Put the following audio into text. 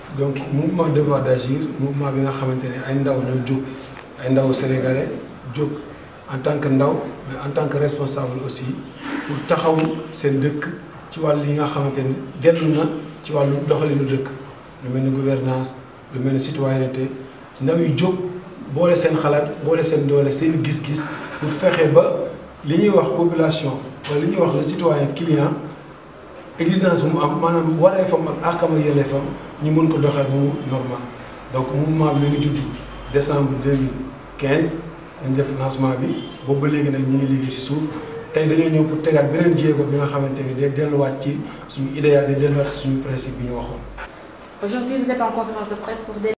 donc mouvement devoir d'agir mouvement bi nga xamante ne ay ndaw ñoo jóg ay ndaw sénégalais jóg en tant que ndaw mais en tant que responsable aussi pour taxaw seen dëkk ci wàll yi nga xamante ne dellu na ci wàllu doxalinu dëkk lu mel ni gouvernance lu mel ni citoyenneté ndaw yi jóg boole seen xalaat boole seen doole seen gis-gis pour fexe ba li ñuy wax population wala li ñuy wax le citoyen client exigence bu mu am maanaam wareefam ak àqam ak yelleefam ñu mën ko doxee bu mu normal donc mouvement bi mi ngi judd décembre 2015 dañ def lancement bi boobu ba léegi nag ñi ngi liggéey ci suuf tey dañoo ñëw pour tegaat beneen jéego bi nga xamante ni day delluwaat ci suñu idéal day delluwaat ci suñu principe bi ñu waxoon. Aujourd'hui, vous êtes en conférence de presse pour